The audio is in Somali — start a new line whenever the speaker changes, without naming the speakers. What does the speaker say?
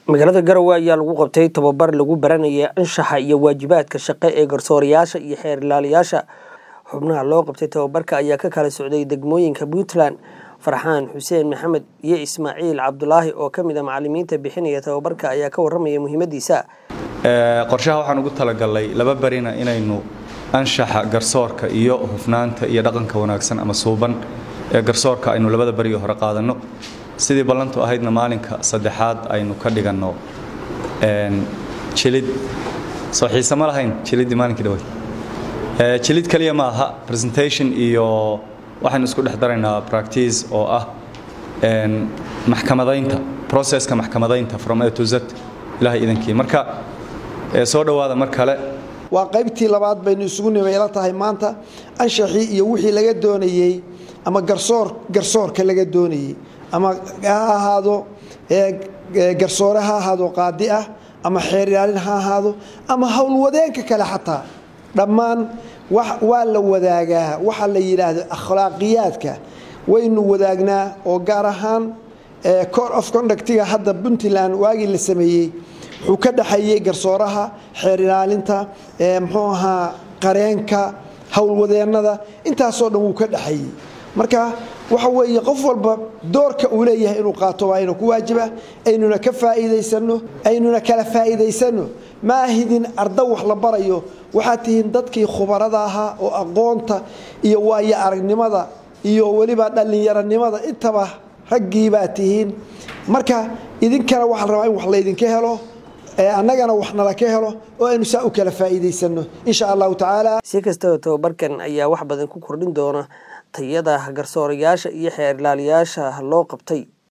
magaalada garowe ayaa lagu qabtay tababar lagu baranaya anshaxa iyo waajibaadka shaqo ee garsoorayaasha iyo xeer ilaaliyaasha xubnaha loo qabtay tababarka ayaa ka kala socday degmooyinka puntland farxaan xuseen maxamed iyo ismaaciil cabdulaahi oo ka mid a macalimiinta bixinaya tababarka ayaa ka warramaya muhiimadiisa
qorshaha waxaan ugu talagalnay laba barina inaynu anshaxa garsoorka iyo hufnaanta iyo dhaqanka wanaagsan ama suuban ee garsoorka aynu labada beriga hore qaadanno sidii ballantu ahaydna maalinka saddexaad aynu ka dhiganno jilid soo xiise ma lahayn jiliddii maalinkii dhaweyd jilid keliya ma aha presentation iyo waxaynu isku dhex daraynaa practice oo ah maxkamadaynta processka maxkamadaynta from a to z ilahay idankii marka soo dhowaada mar kale
waa qaybtii labaad baynu isugu nimayla tahay maanta anshaxii iyo wixii laga doonayey ama garsoor garsoorka laga doonayey ama ha ahaado garsoore ha ahaado qaadi ah ama xeer ilaalin ha ahaado ama howlwadeenka kale xataa dhammaan waa la wadaagaa waxa la yidhaahdo akhlaaqiyaadka waynu wadaagnaa oo gaar ahaan cor of conductiga hadda puntland waagii la sameeyey wuxuu ka dhexeeyey garsooraha xeer ilaalinta muxuu ahaa qareenka howlwadeennada intaasoo dhan wuu ka dhexeeyey marka waxa weeye qof walba doorka uu leeyahay inuu qaato waa inuu ku waajiba aynuna ka faa'iidaysanno aynuna kala faa'iidaysanno ma ahidin arda wax la barayo waxaad tihiin dadkii khubarada ahaa oo aqoonta iyo waayo aragnimada iyo weliba dhallinyaronimada intaba raggii baad tihiin marka idinkana waxaa la rabaa in wax laydinka helo annagana wax nala ka helo oo aynu saa u kala faa'iidaysanno insha allahu tacaala
si kastaba tababarkan ayaa wax badan ku kordhin doona tayada garsoorayaasha iyo xeer ilaaliyaasha loo qabtay